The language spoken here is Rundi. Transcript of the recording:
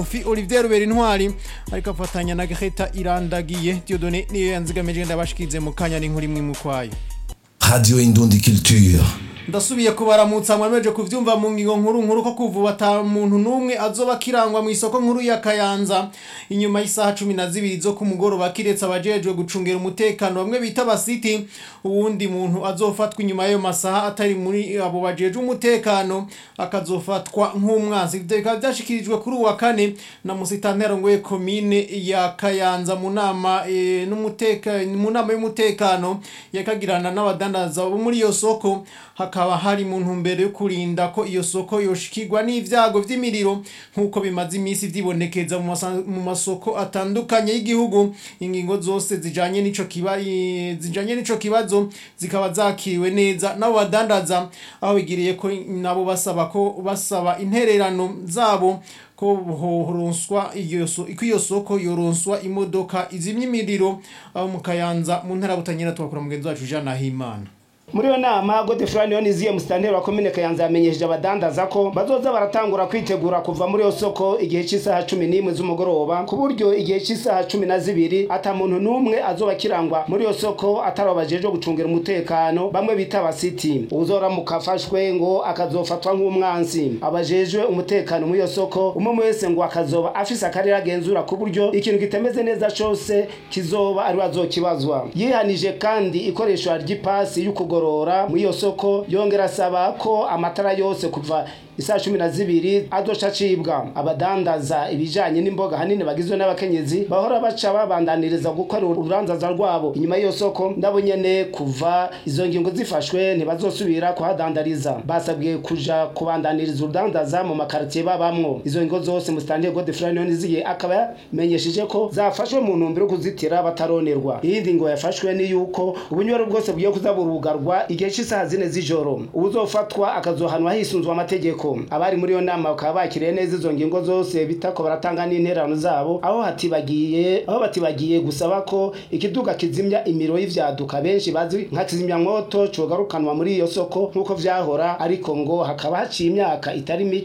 Fi Olivier Rubera intwari ariko afatanya na Greta Irandagiye Dieudonné niyo yanzigamije ndabashikize mu kanya n'inkuru imwe mu kwayo Radio Indundi Culture. ndasubiye kubaramutsa mwemeje kuvyumva mu ngingo nkuru nkuru ko kuva ata muntu numwe azoba kirangwa mu isoko nkuru ya Kayanza inyuma y'isaha 12 zo ku mugoroba kiretse abajejwe gucungera umutekano bamwe bita basiti uwundi muntu azofatwa inyuma y'ayo masaha atari muri abo bajejwe umutekano akazofatwa nk'umwanzi bikaba byashikirijwe kuri uwa kane na musitantero ngoye komine ya Kayanza mu nama e, n'umutekano mu nama y'umutekano yakagirana n'abadandaza bo muri iyo soko hakaba hari mu ntumbero yo kurinda ko iyo soko yoshikirwa n'ivyago vy'imiriro nk'uko bimaze iminsi vyibonekeza mu masa- mu masoko atandukanye y'igihugu ingingo zose zijanye n'ico kiba i- zijanye n'ico kibazo zikaba zakiriwe neza nabo badandaza aho bigiriye ko nabo basaba ko basaba intererano zabo ko horonswa iyo so ko iyo soko yoronswa imodoka izimya imiriro aho mu Kayanza mu ntara butanyira twakora mugenzi wacu Jean Nahimana muri iyo nama godefrani yoniziye musitanteri wa komine kayanza yamenyesheje abadandaza ko bazoza baratangura kwitegura kuva muri iyo soko igihe cy'isaha cumi n'imwe z'umugoroba ku buryo igihe cy'isaha cumi na zibiri ata muntu n'umwe azoba akirangwa muri iyo soko atari abajejwe gucungira umutekano bamwe bita abasiti uzoramuka afashwe ngo akazofatwa nk'umwansi abajejwe umutekano muri iyo soko umwe wese ngo akazoba afise akarere agenzura ku buryo ikintu kitameze neza cose kizoba ari azokibazwa yihanije kandi ikoreshwa ry'ipasi y'ukugorora muri iyo soko yongera asaba ko amatara yose kuva isaa cumi na zibiri azoca acibwa abadandaza ibijanye n'imboga hanini bagizwe n'abakenyezi bahora baca babandaniriza gukora ururanzaza rwabo inyuma y'iyo soko nabo nyene kuva izo ngingo zifashwe ntibazosubira kuhadandariza basabwe kuja kubandaniriza urudandaza mu makaritiye babamwo izo ngingo zose musitanteri godefrani yoniziye akaba yamenyesheje ko zafashwe mu ntumbero yo kuzitira bataronerwa iyindi ngo yafashwe ni yuko ubunywero bwose bugiye kuza burugarwa igihe cy'isaha zine z'ijoro uwuzofatwa akazohanwa hisunzwe amategeko abari muri iyo nama bakaba bakiriye neza izo ngingo zose bitako baratanga n'interano zabo aho hatibagiye aho batibagiye gusaba ko ikiduga kizimya imiro y'ivyaduka benshi bazi nka kizimyamwoto cogarukanwa muri iyo soko nk'uko vyahora ariko ngo hakaba haciye imyaka itari mike